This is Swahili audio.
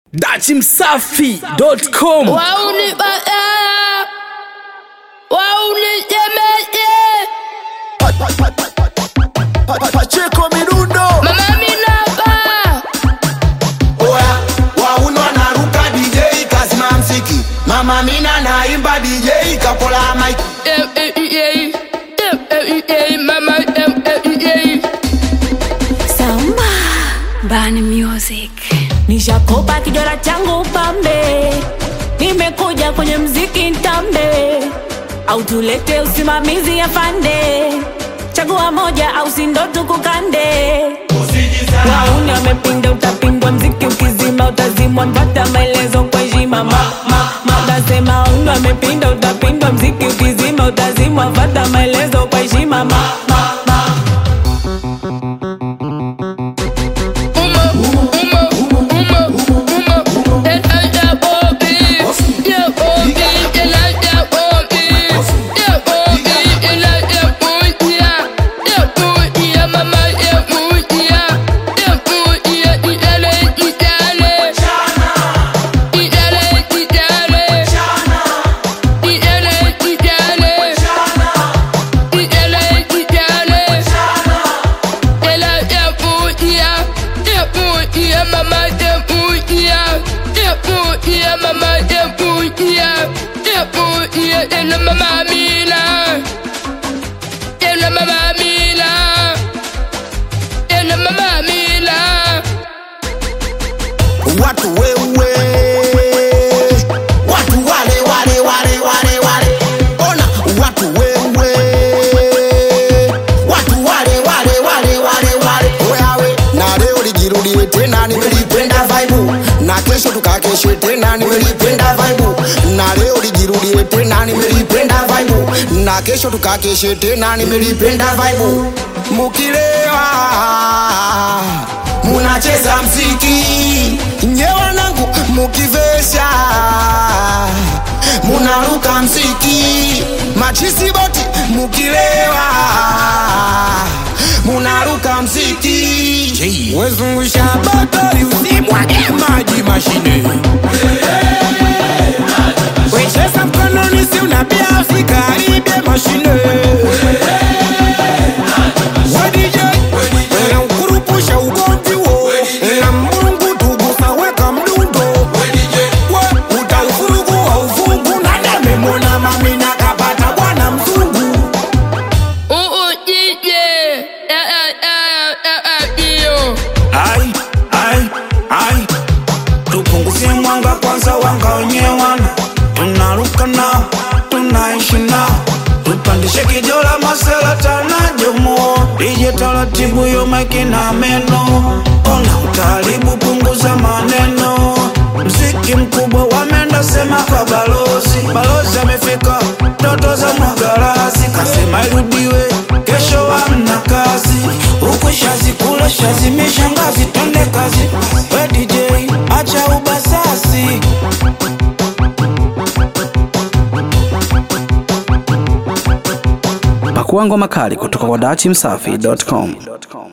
dachimsafi.com Wauni badaya Wauni jemeje Pacheko midundo Mama minaba oya wauno naruka DJ kazima mziki mama mina naimba DJ kapola mic Em em em Em em em Mama em em em Samba Bani Music. Nishakopa kijora changu pambe, nimekuja kwenye mziki ntambe, au tulete usimamizi afande, chagua moja au sindo tukukande. Wauni wamepinda, utapindwa, mziki ukizima utazimwa, mpata maelezo kwa heshima. Ma, ma, ma, nasema wauni wamepinda, utapindwa, mziki ukizima utazimwa, mpata maelezo kwa heshima. Ma, ma, ma. Uma Uma Uma Uma En ya bobi Ya bobi En ya bobi Ya bobi En ya buya Ya buya Mama ya buya Ya buya Idale idale Idale idale Idale idale Idale idale ela é buia, é buia, mamãe é buia, é buia, mamãe é buia, é buia, ela mamamina, ela mamamina, ela mamamina. watu wewe watu wale wale wale wale wale ona watu wewe watu wale wale wale wale wale wewe na leo lijirudie tena nimelipenda vibe na kesho tukakeshe tena nimelipenda vibe na leo lijirudie tena nimelipenda vibe na kesho tukakeshe tena nimelipenda vibe mukilewa munacheza mziki nyewanangu mukivesha munaruka mziki machisiboti mukilewa munaruka mziki wezungusha bakari usimwage maji mashine wecheza mkononi si unapia usikaribie mashine wadj ukurupusha ugomvi wo na mungu tugusa weka mdundo we utaufurugu wa ufungu na dememona mamina kapata bwana mzungu Ooh, yeah, yeah, yeah, yeah, yeah, yeah. ai ai ai tupunguzie mwanga kwanza wangaonyewana tunaruka nao tunaishi nao tupandishe kijola masela tanajomo ije taratibu yo maiki na meno ona utaribu punguza maneno mziki mkubwa wamenda sema kwa balozi balozi amefika ndoto za mwagarasi kasema irudiwe kesho hamna kazi huku shazi kule shazi mishangazi twende kazi we DJ acha ubasasi pakua ngoma kali kutoka kwa dachimsafi.com